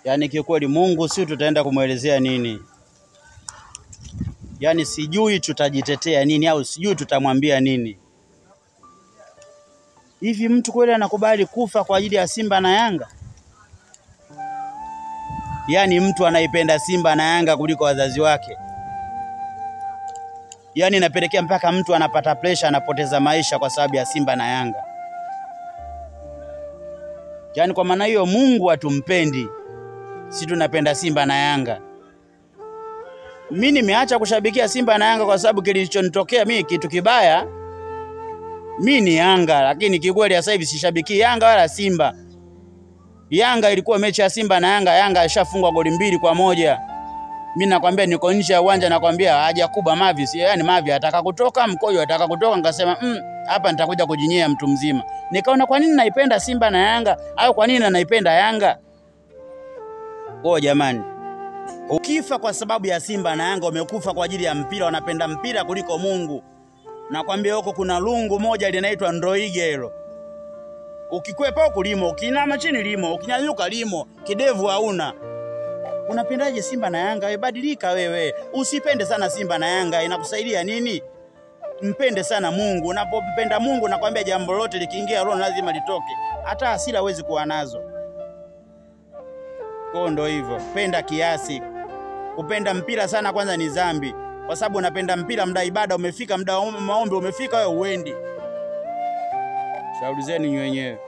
Yaani kiukweli Mungu si tutaenda kumwelezea nini? Yaani sijui tutajitetea nini au sijui tutamwambia nini. Hivi mtu kweli anakubali kufa kwa ajili ya Simba na Yanga? Yaani mtu anaipenda Simba na Yanga kuliko wazazi wake. Yaani inapelekea mpaka mtu anapata presha, anapoteza maisha kwa sababu ya Simba na Yanga. Yaani kwa maana hiyo Mungu hatumpendi, si tunapenda Simba na Yanga. Mi nimeacha kushabikia Simba na Yanga kwa sababu kilichonitokea mi kitu kibaya. Mi ni Yanga, lakini kikweli sasa hivi sishabiki Yanga wala Simba. Yanga ilikuwa mechi ya Simba na Yanga, Yanga ishafungwa goli mbili kwa moja. Mi nakwambia niko nje ya uwanja, nakwambia haja kubwa Mavi, si yani Mavi ataka kutoka, Mkojo ataka kutoka, nikasema mm, hapa nitakuja kujinyea mtu mzima. Nikaona kwa nini naipenda Simba na Yanga au kwa nini naipenda Yanga? Oh jamani, ukifa kwa sababu ya Simba na Yanga umekufa kwa ajili ya mpira, wanapenda mpira kuliko Mungu. Nakwambia huko kuna lungu moja linaitwa Ndoige hilo. Ukikwepa huku limo, ukinama chini limo, ukinyanyuka limo, kidevu hauna. Unapendaje Simba na Yanga? We badilika wewe, usipende sana Simba na Yanga, inakusaidia nini? Mpende sana Mungu. Unapompenda Mungu, nakwambia jambo lote likiingia roho lazima litoke, hata hasira huwezi kuwa nazo. Kwa ndo hivyo, penda kiasi. Kupenda mpira sana kwanza ni dhambi, kwa sababu unapenda mpira, muda ibada umefika, muda wa maombi umefika, wewe uendi. Shauri zenu wenyewe.